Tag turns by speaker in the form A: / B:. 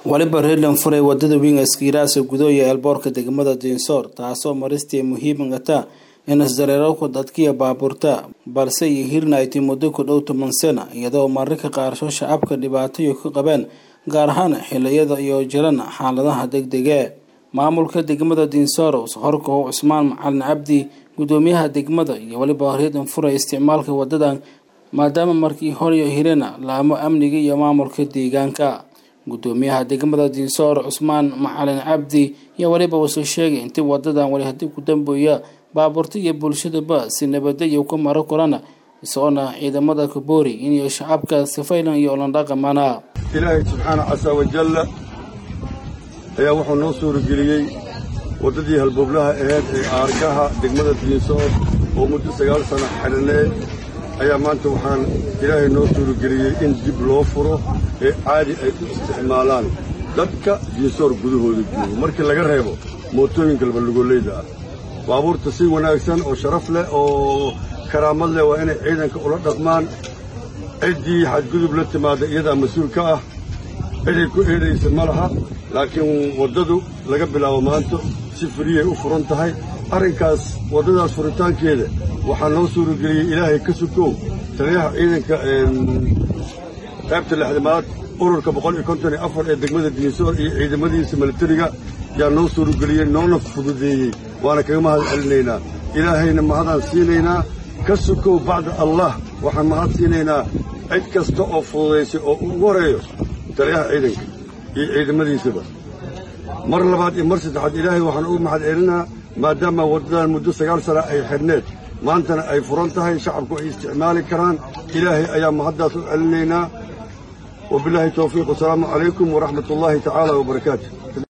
A: waliba reerland furay wadada weyn askiiraasa gudo iyo eelboorka degmada diinsoor taasoo maristii muhiimata inas dareerowka dadkiya baabuurta balse iyo hirna ay tii muddo ku dhow toban sana iyadoo mararka qaarsho shacabka dhibaatayo ka qabeen gaar ahaan xiliyada iyo jiran xaaladaha degdege maamulka degmada diinsoor horkow cusmaan macalin cabdi gudoomiyaha degmada iyo waliba reerland furay isticmaalka wadadan maadaama markii horiyo hirena laamo amniga iyo maamulka deegaanka gudoomiyaha degmada diinsoor cusmaan macalin cabdi iyo waliba wuxuu sheegay intii wadadan wali haddii ku dambeeya baabuurta iyo bulshadaba si nabadayo ka maro korana isagoona ciidamada kaboori inay shacabka sifaylan iyo olandhaqamana
B: ilaahay subxaana casa wajalla ayaa wuxuu noo suurageliyey waddadii halbowlaha aheyd ee aargaha degmada diinsoor oo muddo sagaal sana xidhanee ayaa maanta waxaan ilaahay noo suurageliyey in dib loo furo ee caadi ay u isticmaalaan dadka diinsoor gudahooda joogo markii laga reebo mootooyinka labalugoleyda ah baabuurta si wanaagsan oo sharaf leh oo karaamad leh waa inay ciidanka ula dhaqmaan ciddii xadgudub la timaada iyadaa mas-uul ka ah ciday ku eedhaysa ma laha laakiin waddadu laga bilaabo maanta si firiyay u furan tahay arrinkaas waddadaas furitaankeeda waxaa noo suurageliyey ilaahay ka sukow taliyaha ciidanka qaybta lixdamaad ururka boqol iyo konton iyo afar ee degmada diinsoor iyo ciidamadiisa milatariga yaa noo suurageliyey noona fududeeyey waana kaga mahad celinaynaa ilaahayna mahadaan siinaynaa ka sukow bacda allah waxaan mahad siinaynaa cid kasta oo fududaysay oo ugu horeeyo taliyaha ciidanka iyo ciidamadiisaba mar labaad iyo mar saddexaad ilaahay waxaan ugu mahad celinaa maadaama waddadan muddo sagaal sana ay xidhneed maantana ay furan tahay shacabku ay isticmaali karaan ilaahay ayaa mahaddaas u celinaynaa wabilaahi towfiiq wasalaamu calaykum waraxmat ullaahi tacaala wabarakaatu